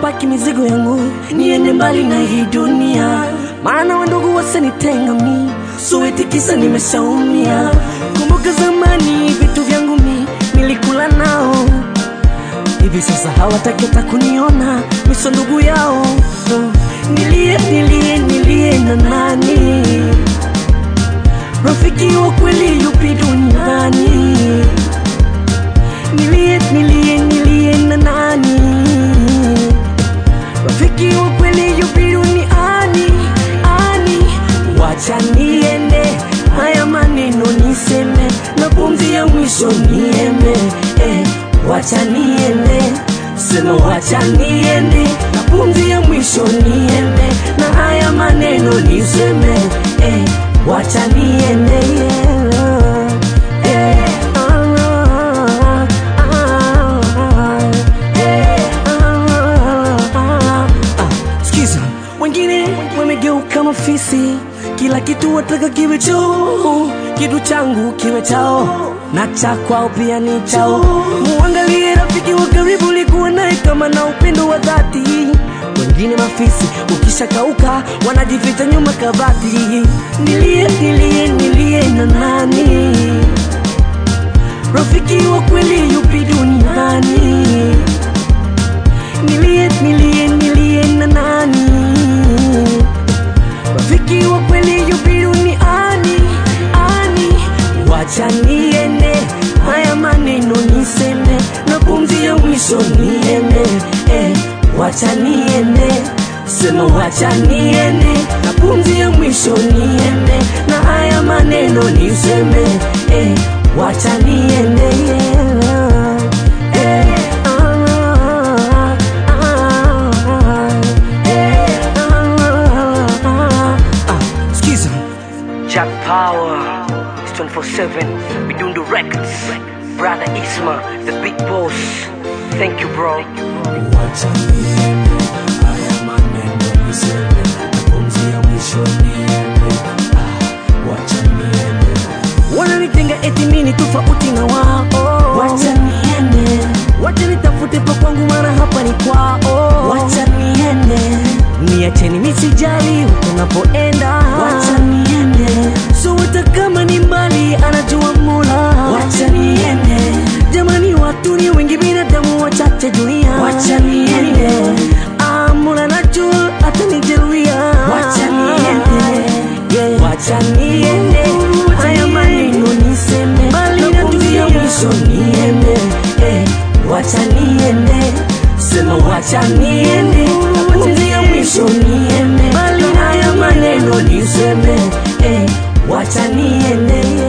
paki mizigo yangu niende mbali na hii dunia, maana wandugu wasanitenga mi suwetikisa nimeshaumia. Kumbuka zamani vitu vyangu mi nilikula nao hivi sasa hawataki hata kuniona miso ndugu yao oh. Nilie, nilie, nilie na nani? Rafiki wa kweli yupi duniani? Nilie, nilie, nilie na nani? Rafiki wa kweli yupi duniani? Ani, wacha niende, haya maneno niseme, na pumzi ya mwisho nieme eh, wacha niende, sema wacha niende, na pumzi ya mwisho nieme, na haya maneno niseme eh, wacha niende yeah. Eh, ah, ah, ah, eh, ah, ah, ah. Sikiza, wengine wamegeuka mafisi, kila kitu wataka kiwe chao, kitu changu kiwe chao na cha kwao pia ni chao. Muangalie rafiki wa karibu, likuwa naye kama na upendo wa dhati. Wengine mafisi, ukishakauka wanajificha nyuma kabati. Nilie, nilie, nilie na nani? Rafiki wa kweli yupi duniani? Nilie, nilie, nilie na nani? Rafiki wa kweli yupi duniani? Ani, wacha niende, haya maneno niseme, na pumzi ya mwisho niende, eh, wacha niende, sema wacha niende, na pumzi ya mwisho niende, na haya maneno niseme, eh, wacha niende, yeah. eh, ah, ah, ah, eh, ah, ah, ah. Skiza. Jack Power, it's 24-7, we doing the records. Brother Isma, the big boss. Thank you, bro. Wacha niende, haya maneno niseme, na pumzi ya mwisho niende. Ah, wacha niende, Wananitenga eti mimi ni tofauti na wao. Wacha niende, wacha nitafute pa kwangu, mara hapa ni kwao. Wacha niende, niacheni nisijali huko napoenda. Wacha niende, so hata kama ni mbali, anajua Mola. Wacha niende, jamani, watu ni wengi, binadamu wachache dunia. Wacha niende, ah, Mola najua atanijeruhia. Wacha niende, yeah. Wacha niende, haya maneno niseme, bali na dunia mwisho niende, eh, wacha niende, sema wacha niende, pumzi ya mwisho niende, bali na haya maneno niseme, eh, wacha niende,